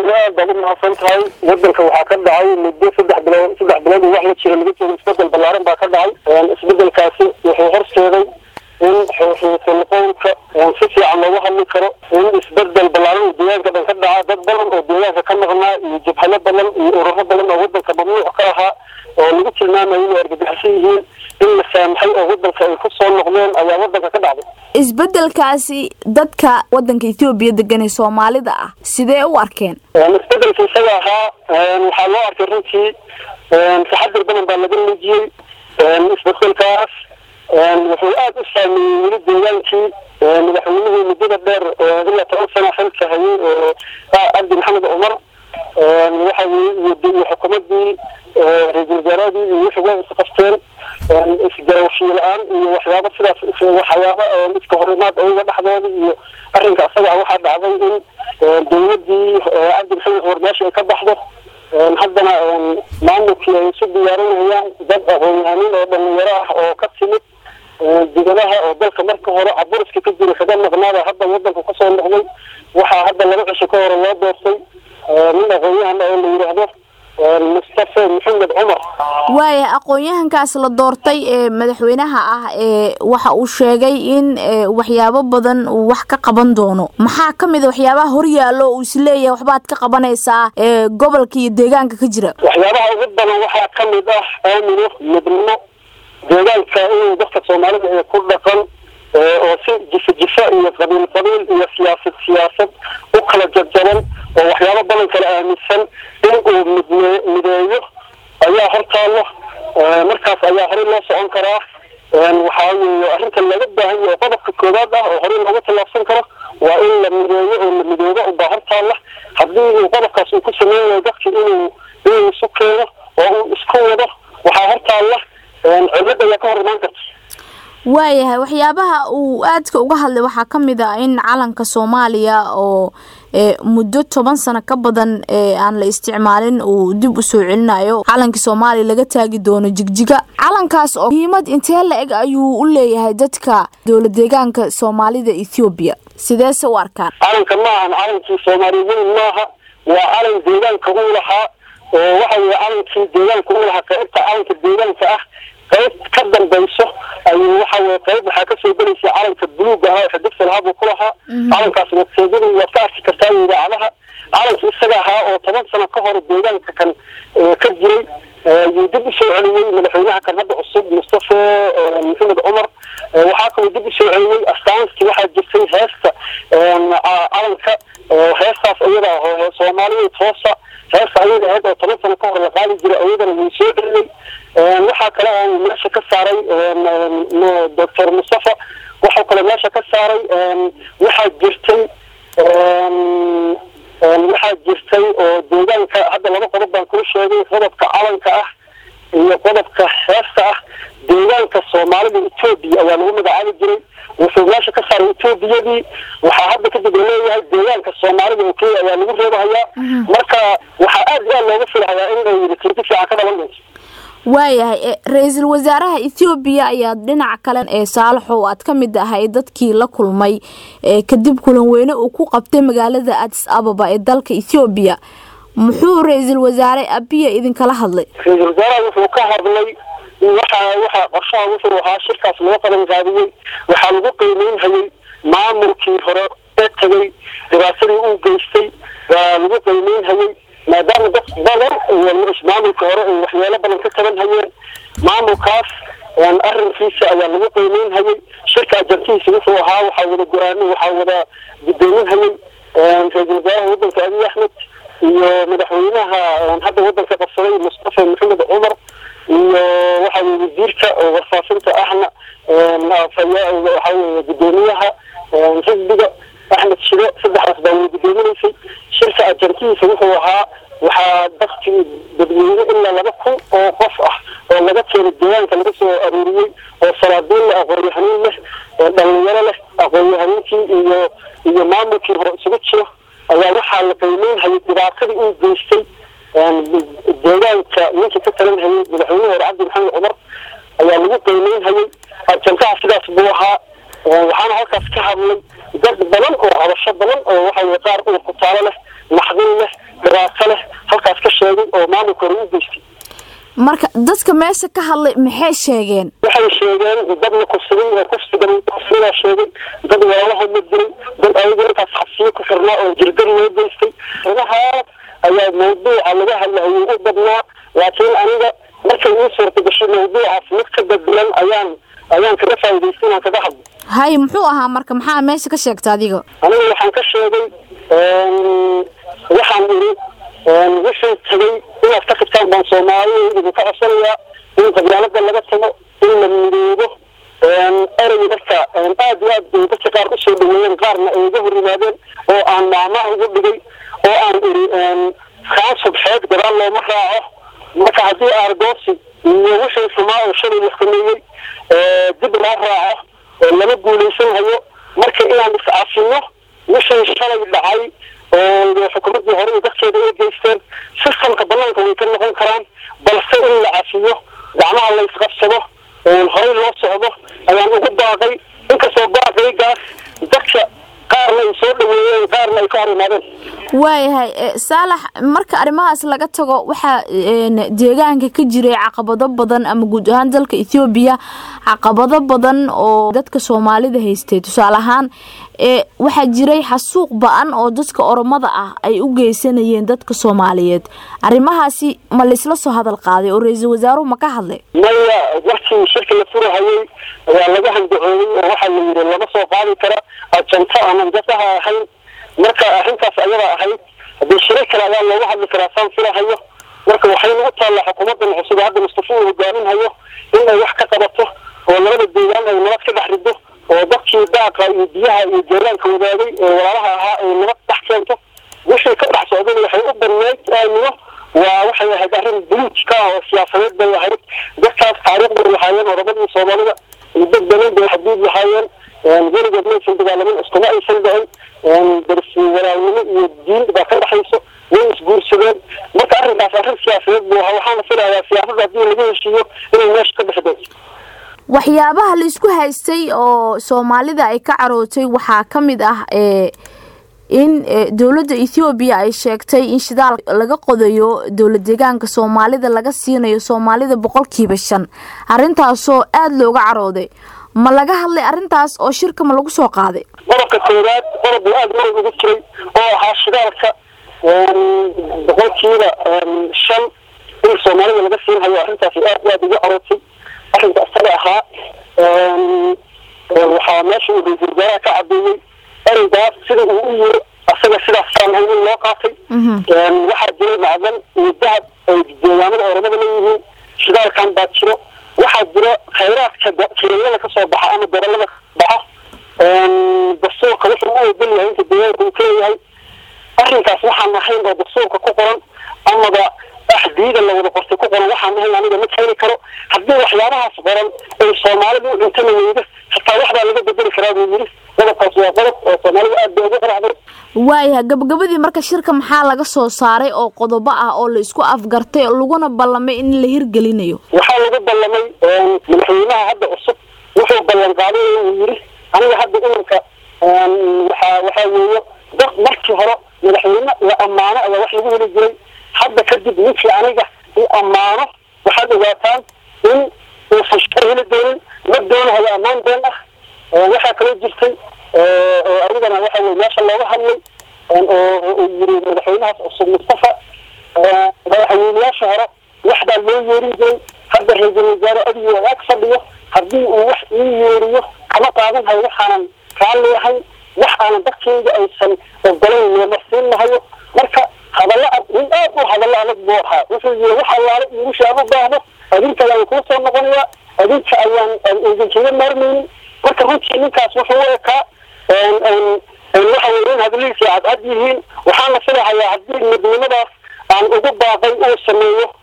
weyne aad baad u mahadsan tahay wadanka waxaa ka dhacay muddo saddex bilood saddex bilood wax la jira laga joogo isbedel ballaaran baa ka dhacay isbedelkaasi wuxuu horseeday in xuquuqulqowlka si fiican loogu hadli karo in isbedel ballaaran uu deegaanka dhan ka dhaca dad badan oo deegaanka ka maqnaa iyo jabhado badan iyo ururo badan oo wadanka mamnuuc ka ahaa oo lagu tilmaamayo inay argagixsan yihiin in la saamaxay oo wadanka ay ku soo noqdeen ayaa wadanka ka dhacday isbedelkaasi dadka wadanka ethoobiya degan ee soomaalida ah sidee u arkeen isbedelka isaga ahaa waxaa loo arkay runtii taxadir badan baa laga muujiyey isbedelkaas wuxuu aada u saameeyey weli deegaankii madaxweynihii muddada dheer ilaa toban sana xilka hayay cabdi maxamed cumar waxa iyo xukuumadii ra-isul wasaaradii iyo wixii waa isqabteen isgarawshiye la-aan iyo waxyaabo sidaas waxyaaba iska horimaad ayaga dhexdooda iyo arrinka isaga waxaa dhacday in dawladii cabdi maxamed cumar meesha ay ka baxdo haddana maamulkii ay isu diyaarinayaan dad aqoon-yahaniin oo dhalinyaro ah oo ka timid deganaha oo dalka marka hore caburiska ka jira kaga maqnaada hadda wadanka kasoo noqday waxaa hadda laba cisho ka hore loo doortay nin aqoon-yahan oo la yidhaahdo mustafa maxamed cumar waaya aqoon-yahankaas la doortay ee madaxweynaha ah ee waxa uu sheegay in waxyaabo badan uu wax ka qaban doono maxaa kamid a waxyaabaha horyaallo uu isleeyahay waxbaad ka qabanaysaa ee gobolka iyo deegaanka ka jira waxyaabaha ugu badan waxaa kamid ah aamino midnimo deegaanka inuu dadka soomaalida ee ku dhaqan oo si jifa jifa iyo qabiil qabiil iyo siyaasad siyaasad u kala jarjaran oo waxyaabo badan kala aaminsan in uu midne mideeyo ayaa hortaallo markaas ayaa horey loo socon karaa waxaa weeye arrinta laga baahan yahay qodobka koowaad ah oo horey looga tallaabsan karo waa in la mideeyo oo la midoobo ubaa hortaalla haddii uu qodobkaas uu ku sameyn yahay dadki inuu inuu isu keeno oo uu isku wado waxaa hortaalla cillad ayaa ka hor imaan karta waayahay waxyaabaha uu aadka uga hadlay waxaa ka mid ah in calanka soomaaliya oo muddo toban sano ka badan aan la isticmaalin uu dib u soo celinayo calankii soomaaliya laga taagi doono jigjiga calankaas oo muhiimad intee la eg ayuu u leeyahay dadka dowla deegaanka soomaalida ethoobiya sideese u arkaan calanka maahan calankii soomaaliya weyn maaha waa calan deegaanka uu lahaa oo waxa weye calankii deegaanka uu lahaa qaybta calanka deegaanka ah qayb ka dambayso ayuu waxa weye qayb waxaa kasoo gelaysa calanka buluug ahaa xidigsa lahaa buu ku lahaa calankaas webseedyada waad ka arki kartaa idaacadaha calankii isaga ahaa oo toban sano ka hor deegaanka kan ka jiray yuu dib usoo celiyey madaxweynaha kan hadda cusub mustafa maxamed cumar waxaa kaloo dib usoo celiyey astaantii waxaa jirtay heesta calanka heestaas iyada ah soomaaliya toosa heesta ayaga ahayd oo toban sano ka hor la qaali jiray ayadana wuu soo celiyey waxaa kale oo meesha ka saaray doctor mustafa waxuu kale meesha ka saaray waxaa jirtay waxaa jirtay oo deegaanka hadda laba qodob baan kula sheegay qodobka calanka ah iyo qodobka heesta ah deegaanka soomaalida etoobiya ayaa lagu magacaabi jiray wuxuu meesha ka saaray etoobiyadii waxaa hadda kadib laleeyahay deegaanka soomaalida oo keliya ayaa lagu reebahayaa marka waxaa aad iyo aad looga filahayaa in ay natiijo fiican ka dhalan doonto waayahay ra-iisul wasaaraha ethoobiya ayaa dhinaca kale ee saalaxo aad ka mid ahay dadkii la kulmay kadib kulan weyne uu ku qabtay magaalada adis ababa ee dalka ethoobiya muxuu ra-iisul wasaare abiya idinkala hadlay ra-iisul wasaaraha wuxuu ka hadlay waxa waxa qorshaha wuxuu ahaa shirkaas loo qaban qaadiyey waxaa lagu qiimeyn hayay maamulkii hore ee tagay dhibaatadii uu geystay waa lagu qiimeyn hayay maadaama dad badan maamulka hore ay waxyeelo badan ka taban hayeen maamulkaas arrinkiisa ayaa lagu qiimeyn hayay shirka ajantihiisa wuxuu ahaa waxaa wada go-aami waxaa wada gudoomin hayay ra-iisul wasaaraha wadanka abiy axmed iyo madaxweynaha hadda wadanka qabsaday mustafa maxamed cumar iyo waxa weye wasiirka warfaafinta ahna waxa weye gudoomiyaha xisbiga axmed shiro saddexdaas baa wada gudoominaysay shirka ajantihiisa wuxuu ahaa waxaa dadkii dadweyne ilaa laba kun oo qof ah oo laga keenay deegaanka laga soo aruuriyey oo salaadiin leh aqoon-yahaniin leh dhalinyaro leh aqoon-yahaniintii iyo iyo maamulkii hore isugu jiro ayaa waxaa la qiimeyn hayay dhibaatadii uu geystay deegaanka ninkii ka talan hayay madaxweynihi hore cabdi maxamed cumar ayaa lagu qiimeyn hayay ajantaha sidaas buu ahaa waxaana halkaas ka hadlay dad badan oo cabasho badan oo waxa weye qaar uur kutaalo leh naxdin leh maamulka hore u geystay marka dadka meesha ka hadlay maxay sheegeen waxay sheegeen dad la kufsaday oo kufsigan kufsigaa sheegay dad walaalahood la diray dad ayaga intaas xabsiyo ku xirnaa oo jirgar loo geystay arrimahaas ayaa mawduuca laga hadlayay u badnaa laakiin aniga markay ii suurta gashay mawduucaas mid ka bedelan ayaan ayaan kaga faa'idaystay inaan kaga hadlo hay muxuu ahaa marka maxaa meesha ka sheegta adiga aniga waxaan ka sheegay waxaan iri wixii tagay inaad ka tagtaan baan soomaaliya idinka codsanayaa in qabyaalada laga tago in la midoobo erey marka aad iyo aad bay dadka qaar usoo dhaweeyeen qaarna ay uga hor yimaadeen oo aan maamaha ugu dhigay oo aan iri kaan subxeed gadaal looma raaco marka haddii aargoosi iyo wixii xumaa oo shalay la sameeyey dib loo raaco oo lama guulaysan hayo marka inaan iscafino wixii shalay dhacay oo xukuumaddii hore iyo dadkeeda ay geysteen sistamka banaanka way ka noqon karaan balse in la cafiyo gacmaha la isqabsado horey loo socdo ayaan ugu baaqay inkastoo baaqaygaas dadka qaarna ay soo dhaweeyeen qaarna ay ka hor imaadeen waayahay saalax marka arrimahaas laga tago waxaa deegaanka ka jiray caqabado badan ama guud ahaan dalka ethoobiya caqabado badan oo dadka soomaalida haystay tusaale ahaan waxaa jiray xasuuq ba-an oo dadka oromada ah ay u geysanayeen dadka soomaaliyeed arrimahaasi ma laisla soo hadal qaaday oo ra-iisul wasaaruhu ma ka hadlay maya markii shirka la furahayay waa laga handacooday oo waxaa la yidhi lama soo qaadi kara ajanto aanan dadaha ahayn marka arrintaas ayada ahayd haddii shiro kale ayaa looga hadli karaa saan filahayo marka waxay nagu taallaa xukuumaddan cusub hadda mustafa uu hogaaminhayo in ay wax ka qabato oo labada deegaan ay nabad ka dhex rido oo dadkii daaqa iyo biyaha iyo deegaanka wadaagay ee walaalaha ahaa ay nabad dhex keento wixii ka dhex socdana waxay u badneyd aamino waa waxay ahayd arrin buluujka ah oo siyaasadeed bay ahayd dadkaas taariikh bay lahaayeen oramada iyo soomaalida dad badan bay xadiid lahaayeen weligood maysan dagaalamin iskuma aysan dhicin darsi walaalnimo iyo diin baa ka dhexayso way isguursadeen marka arrinkaas arrin siyaasadeed buu ahaa waxaana filayaa siyaasada haddii laga heshiiyo inay meesha ka bixi doonto waxyaabaha laisku haystay oo soomaalida ay ka carootay waxaa ka mid ah in dowladda ethoobiya ay sheegtay in shidaal laga qodayo dowla deegaanka soomaalida laga siinayo soomaalida boqolkiiba shan arrintaasoo aada looga carooday ma laga hadlay arrintaas oo shirka ma lagu soo qaaday qodobka koowaad qodob buu aada marag ugu jiray oo ahaa shidaalka boqolkiiba shan in soomaalida laga siinhayo arrintaasi aad aada ugu carootay arrinka isaga ahaa waxaa meesha uu ra-isul wasaaraha ka cadeeyey ereygaas sida uu u yiri asaga sidaas saamahayn in loo qaatay waxaa jiray macdan iyo dahab ay deegaamada oramada leeyihiin shidaalkan baa jiro waxaa jira khayraadka kilalada kasoo baxa ama gobolada baxa dastuurka wuxuu u ogol yahay inta deegaanka uu ka leeyahay arrinkaas waxaan ahayn oo dastuurka ku qoran amaba axdiida lawada qortay ku qoran waxaan ahayn aniga ma keeni karo haddii waxyaabahaas qoran ay soomaalida u cuntamayeyda hataa waxbaa laga bedeli karaa buu yiri qodobkaas waa qodob oo soomaalida aad bay ugu qanacday waayahay gabagabadii marka shirka maxaa laga soo saaray oo qodobo ah oo la isku afgartay laguna ballamay in la hirgelinayo waxaa lagu ballamay madaxweynaha hadda cusub wuxuu ballan qaaday uu yiri aniga hadda iminka waxaa waxaa weeye dad markii hore madaxweyne la ammaano ayaa wax lagu heli jiray hadda kadib ninkii aniga i ammaano waxaad ogaataan in uusan shar heli doonin ma doonahayo ammaan been ah waxaa kaloo jirtay oo adigana waxa weye meesha looga hadlay oo uu yiri madaxweynahaas cusub mustafa madaxweynayaasha hore wax baa loo yeerin jiray hadda ra-iisul wasaare adigo ag fadhiyo haddii uu wax ii yeeriyo kama qaadan hayo waxaanan raalli ahayn wax aanan dadkayga aysan ogolayn meemarsiin mahayo marka hadalla ad nin aad u hadallo adag buu ahaa wuxuu yiri wax allaale iigusha aan u baahdo adinka ayaan kuu soo noqonaya adinka ayaan idinkaga maarmaynin marka runtii ninkaas wuxuu u ekaa waxa weye in hadlihiisa cadcad yihiin waxaana filahayaa haddii midnimadaas aan ugu baaqay uu sameeyo